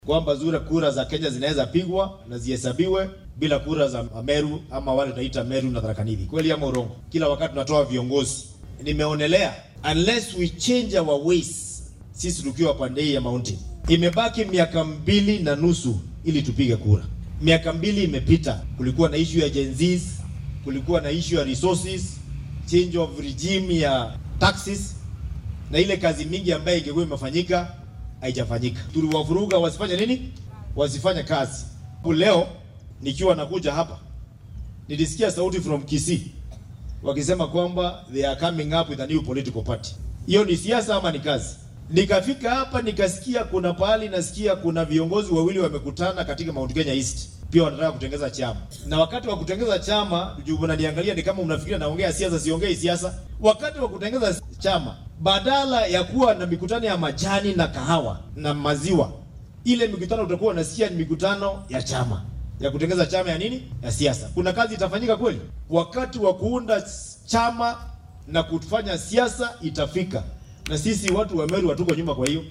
kwamba zure kura za Kenya zinaweza pigwa na zihesabiwe bila kura za Meru ama wale tunaita Meru na Tharaka Nithi. Kweli ama urongo? Kila wakati tunatoa viongozi. Nimeonelea unless we change our ways, sisi tukiwa pande hii ya mountain, imebaki miaka mbili na nusu ili tupige kura. Miaka mbili imepita, kulikuwa na issue ya Gen Zs, kulikuwa na issue ya resources, change of regime ya taxes na ile kazi mingi ambayo ingekuwa imefanyika haijafanyika. Tuliwavuruga wasifanye nini? Wasifanye kazi. Leo nikiwa nakuja hapa nilisikia sauti from Kisii wakisema kwamba they are coming up with a new political party. Hiyo ni siasa ama ni kazi? Nikafika hapa nikasikia kuna pahali nasikia kuna viongozi wawili wamekutana katika Mount Kenya East pia wanataka kutengeza chama, na wakati wa kutengeza chama, juu mnaniangalia ni kama mnafikiria naongea siasa. Siongei siasa. Wakati wa kutengeza chama, badala ya kuwa na mikutano ya majani na kahawa na maziwa, ile mikutano utakuwa unasikia ni mikutano ya chama ya kutengeza chama ya nini, ya siasa. Kuna kazi itafanyika kweli? Wakati wa kuunda chama na kufanya siasa itafika, na sisi watu wa Meru hatuko nyuma. Kwa hiyo